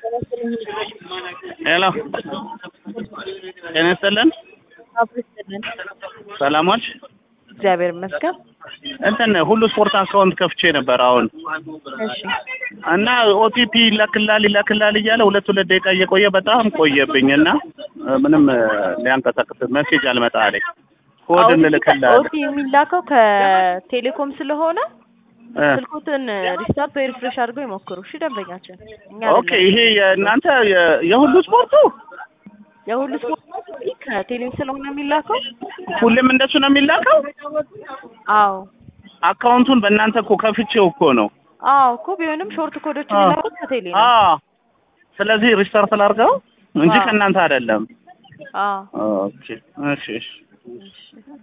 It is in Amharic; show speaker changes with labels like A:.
A: ሄሎ ጤና ይስጥልን።
B: አብርስትልን
A: ሰላሞች
B: እግዚአብሔር ይመስገን።
A: እንትን ሁሉ ስፖርት አካውንት ከፍቼ ነበር አሁን
B: እሺ
A: እና ኦቲፒ ይላክላል ይላክላል እያለ ሁለት ሁለት ደቂቃ እየቆየ በጣም ቆየብኝ እና ምንም ሊያንቀሳቅስ ሜሴጅ አልመጣ አለኝ። ኮድ እንልክልሃለን
B: ኦቲ የሚላከው ከቴሌኮም ስለሆነ
A: እ
B: ስልኩትን ሪስታርት ወይ ሪፍሬሽ አድርገው ይሞክሩ። እሺ ደንበኛችን እኛ
A: ኦኬ
B: አይደለም።
A: ይሄ የእናንተ የ- የሁሉ ስፖርቱ
B: የሁሉ ስፖርት ከቴሌም ስለሆነ የሚላከው
A: ሁሌም እንደሱ ነው የሚላከው።
B: አዎ
A: አካውንቱን በእናንተ እኮ ከፍቼው እኮ ነው።
B: አዎ እኮ ቢሆንም ሾርት ኮዶች
A: አዎ።
B: የሚላኩት ከቴሌ ነው።
A: አዎ ስለዚህ ሪስታርት ላድርገው እንጂ
B: አዎ።
A: ከእናንተ አይደለም።
B: አዎ
A: ኦኬ እሺ እሺ
B: እሺ